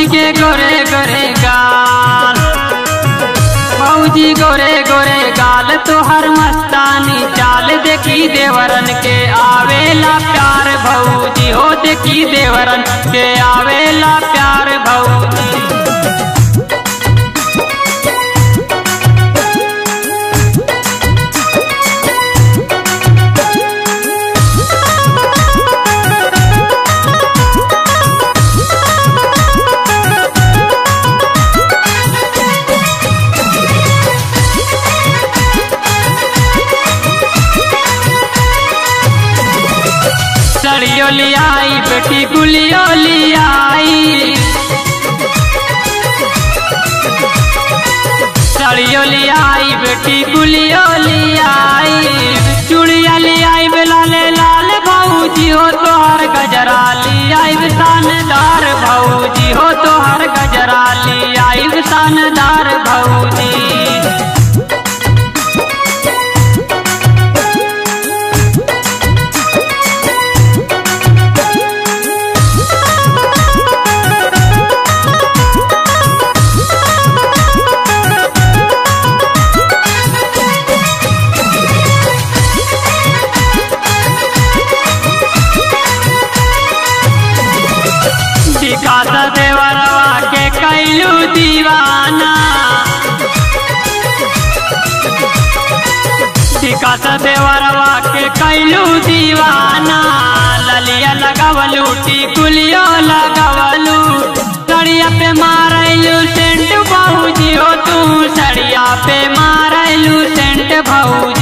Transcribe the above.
के गोरे गोरे गाल भौजी गोरे गोरे गाल तोहर मस्तानी चाल देखी देवरन के आवेला प्यार भौजी हो देखी देवरन के आवेला प्यार भौजी सड़ियो लियाई बेटी गुलियो लियाई सड़ियो लियाई बेटी गुलियो लियाई चूड़िया लियाई लाले लाल भौजी हो तोहर गजरा लियाई शानदार भौजी हो तोहर गजरा लियाई शानदार भौजी विकास देवरवा के कैलू दीवाना विकास देवरवा के कैलू दीवाना ललिया लगवलू टिकुलियो लगवलू सड़िया पे मारलू सेंट भौजी हो तू सड़िया पे मारलू सेंट भौजी